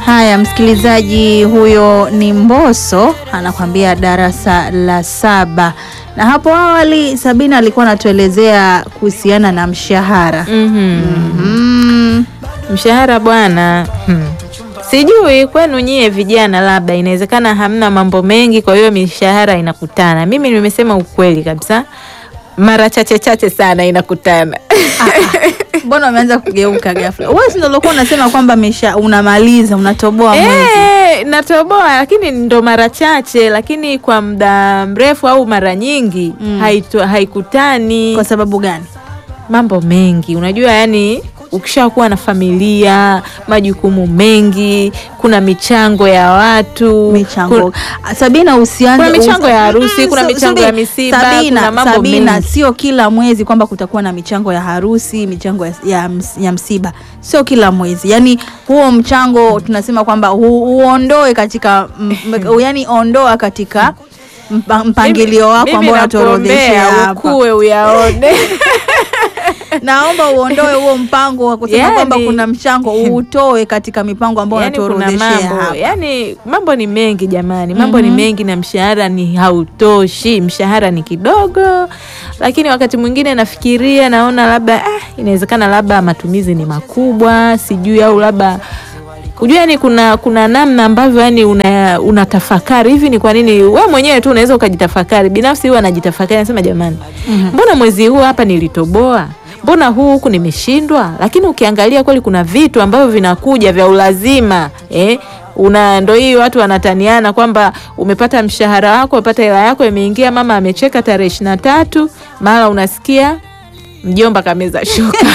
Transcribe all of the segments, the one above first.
Haya, msikilizaji, huyo ni Mbosso anakwambia darasa la saba. Na hapo awali Sabina alikuwa anatuelezea kuhusiana na mshahara. Mhm. Mm. Mshahara bwana, hmm. Sijui kwenu nyie vijana, labda inawezekana hamna mambo mengi, kwa hiyo mishahara inakutana. Mimi nimesema ukweli kabisa, mara chache chache sana inakutana. Mbona umeanza kugeuka ghafla? Wewe si ndio ulikuwa unasema kwamba mesha unamaliza unatoboa mwezi. Eh, natoboa lakini ndo mara chache, lakini kwa muda mrefu au mara nyingi Mm. haitu- haikutani. Kwa sababu gani? mambo mengi unajua, yani ukishakuwa na familia, majukumu mengi, kuna michango ya watu Michango. ku- Sabina usianze Kuna michango ya usi- harusi, Mm, kuna su- michango subiri. ya misiba, Sabina, kuna mambo Sabina, mengi. sio kila mwezi kwamba kutakuwa na michango ya harusi, michango ya, ya, ms- ya msiba, sio kila mwezi. Yani huo mchango tunasema kwamba hu, uondoe katika m, m, yani ondoa katika mpa- mpangilio wako Mimi ambao unatuorodheshea nakuombea hapa. ukue uyaone. Naomba uondoe huo mpango wa kusema Yani- kwamba kuna mchango uutoe katika mipango ambayo yani kuna unatuorodheshea mambo hapa. yani mambo ni mengi jamani, mambo ni Mhm. mengi na mshahara ni hautoshi, mshahara ni kidogo. Lakini wakati mwingine nafikiria, naona labda ah, inawezekana labda matumizi ni makubwa, sijui au labda Unajua yani kuna kuna namna ambavyo yani una unatafakari hivi ni kwa nini wewe mwenyewe tu unaweza ukajitafakari. Binafsi huwa najitafakari nasema jamani, mbona mwezi huu hapa nilitoboa? Mbona huu huku nimeshindwa? Lakini ukiangalia kweli kuna vitu ambavyo vinakuja vya ulazima eh? Una ndo hii watu wanataniana kwamba umepata mshahara wako, umepata hela yako imeingia, mama amecheka tarehe ishirini na tatu, mara unasikia mjomba kameza shuka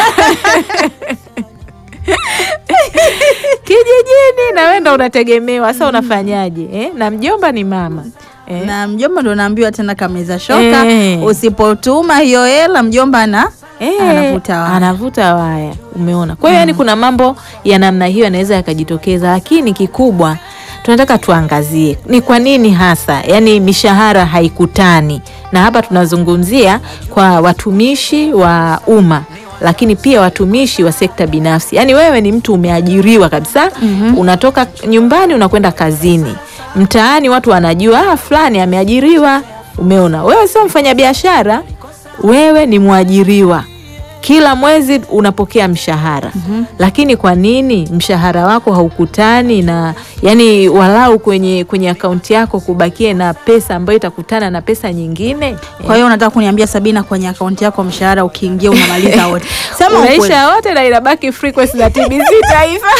kijijini na wewe ndo unategemewa sasa, unafanyaje eh? na mjomba ni mama eh? na mjomba ndo naambiwa tena kameza shoka Eh. usipotuma hiyo hela mjomba na Eh, anavuta waya. anavuta waya, umeona. Kwa hiyo yani kuna mambo ya namna hiyo yanaweza yakajitokeza, lakini kikubwa tunataka tuangazie ni kwa nini hasa yani mishahara haikutani, na hapa tunazungumzia kwa watumishi wa umma lakini pia watumishi wa sekta binafsi. Yaani wewe ni mtu umeajiriwa kabisa, unatoka nyumbani unakwenda kazini, mtaani watu wanajua ah, fulani ameajiriwa. Umeona, wewe sio mfanyabiashara, wewe ni mwajiriwa kila mwezi unapokea mshahara lakini kwa nini mshahara wako haukutani na yani walau kwenye kwenye akaunti yako kubakie na pesa ambayo itakutana na pesa nyingine Kwa hiyo unataka kuniambia Sabina, kwenye akaunti yako mshahara ukiingia unamaliza wote? Sema ukweli. unaisha wote na inabaki frequency za TBC taifa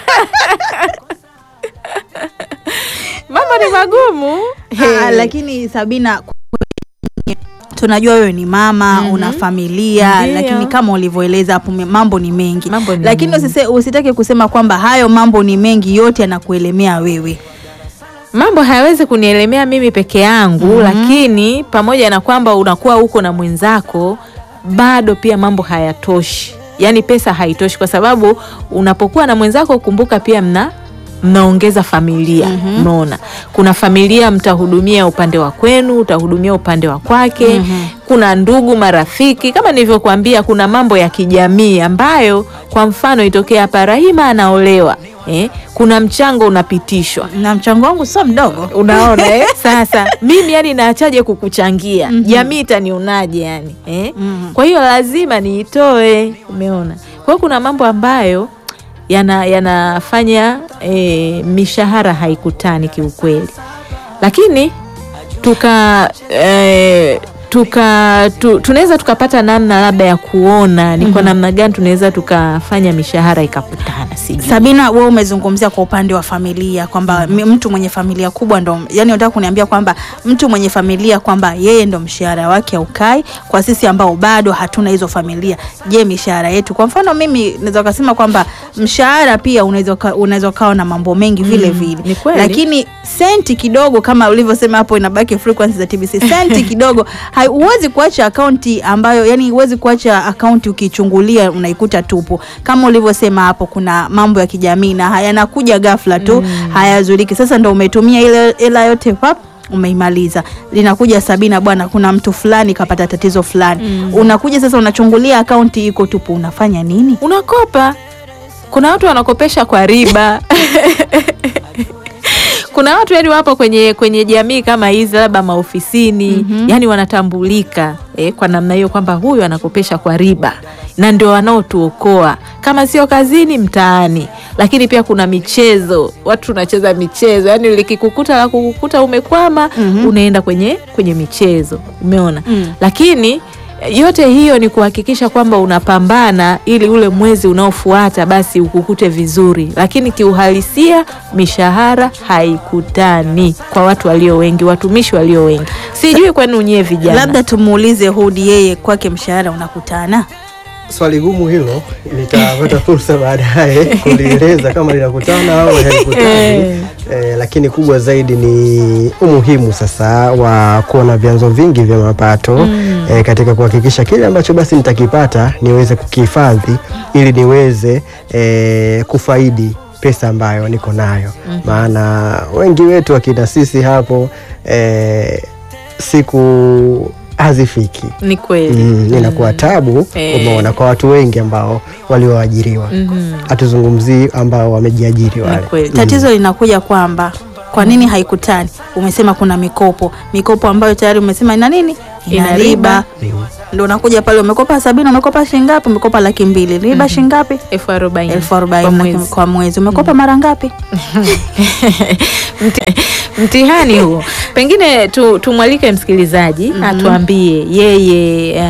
mambo ni magumu Ah, Hey. lakini Sabina, tunajua wewe ni mama una familia Ndiyo. lakini kama ulivyoeleza hapo me- mambo ni mengi Mambo ni lakini mengi. usise, usitake kusema kwamba hayo mambo ni mengi yote yanakuelemea wewe mambo hayawezi kunielemea mimi peke yangu lakini pamoja na kwamba unakuwa huko na mwenzako bado pia mambo hayatoshi yaani pesa haitoshi kwa sababu unapokuwa na mwenzako kumbuka pia mna mnaongeza familia umeona kuna familia mtahudumia upande wa kwenu utahudumia upande wa kwake kuna ndugu marafiki kama nilivyokuambia kuna mambo ya kijamii ambayo kwa mfano itokea hapa Rahima anaolewa eh, kuna mchango unapitishwa na mchango wangu sio mdogo unaona eh? Sasa mimi yani naachaje kukuchangia jamii itanionaje yani eh? Mhm. Kwa hiyo lazima niitoe, umeona. Kwa hiyo kuna mambo ambayo yana yanafanya eh, mishahara haikutani kiukweli, lakini tuka eh, tuka tu, tunaweza tukapata namna labda ya kuona ni kwa namna gani tunaweza tukafanya mishahara ikakutana, sijui Sabina, wewe umezungumzia kwa upande wa familia kwamba mi- mtu mwenye familia kubwa ndo, yani unataka kuniambia kwamba mtu mwenye familia kwamba yeye ndo mshahara wake haukai. Kwa sisi ambao bado hatuna hizo familia, je, mishahara yetu? Kwa mfano mimi naweza kusema kwamba mshahara pia unaweza uka- unaweza ukawa na mambo mengi vile vile, ni kweli. lakini senti kidogo, kama ulivyosema hapo, inabaki frequency za TBC, senti kidogo hai- huwezi kuacha akaunti ambayo yani huwezi kuacha akaunti ukichungulia unaikuta tupu kama ulivyosema hapo kuna mambo ya kijamii na hayanakuja ghafla tu hayazuliki sasa ndo umetumia ile hela yote pap umeimaliza linakuja Sabina, bwana, kuna mtu fulani kapata tatizo fulani unakuja sasa unachungulia akaunti iko tupu, unafanya nini? unakopa. Kuna watu wanakopesha kwa riba kuna watu yani wapo kwenye kwenye jamii kama hizi labda maofisini yani wanatambulika eh, kwa namna hiyo kwamba huyu anakopesha kwa riba na ndio wanaotuokoa kama sio kazini mtaani lakini pia kuna michezo watu tunacheza michezo yani likikukuta la kukukuta umekwama unaenda kwenye kwenye michezo umeona Mm. lakini yote hiyo ni kuhakikisha kwamba unapambana ili ule mwezi unaofuata basi ukukute vizuri, lakini kiuhalisia mishahara haikutani kwa watu walio wengi, watumishi walio wengi. Sijui kwenu nyie vijana. Labda tumuulize Hudi, yeye kwake mshahara unakutana? Swali gumu hilo, nitapata fursa baadaye kulieleza kama linakutana au halikutani. Eh. Eh, lakini kubwa zaidi ni umuhimu sasa wa kuwa na vyanzo vingi vya mapato eh, katika kuhakikisha kile ambacho basi nitakipata niweze kukihifadhi ili niweze eh, kufaidi pesa ambayo niko nayo. Maana wengi wetu akina sisi hapo eh, siku hazifiki Ni kweli. Mm, inakuwa tabu Eh. umeona kwa watu wengi ambao walioajiriwa hatuzungumzii ambao wamejiajiri Ni wale kweli. Tatizo linakuja kwamba kwa nini haikutani? Umesema kuna mikopo, mikopo ambayo tayari umesema ina nini, ina Ina riba. riba. Ndio unakuja pale, umekopa sabini, umekopa shilingi ngapi? Umekopa laki mbili, riba shilingi ngapi? elfu arobaini elfu kwa arobaini mwezi. kwa mwezi. Umekopa mara ngapi? Mti- mtihani huo. Pengine tu, tumwalike msikilizaji atuambie yeye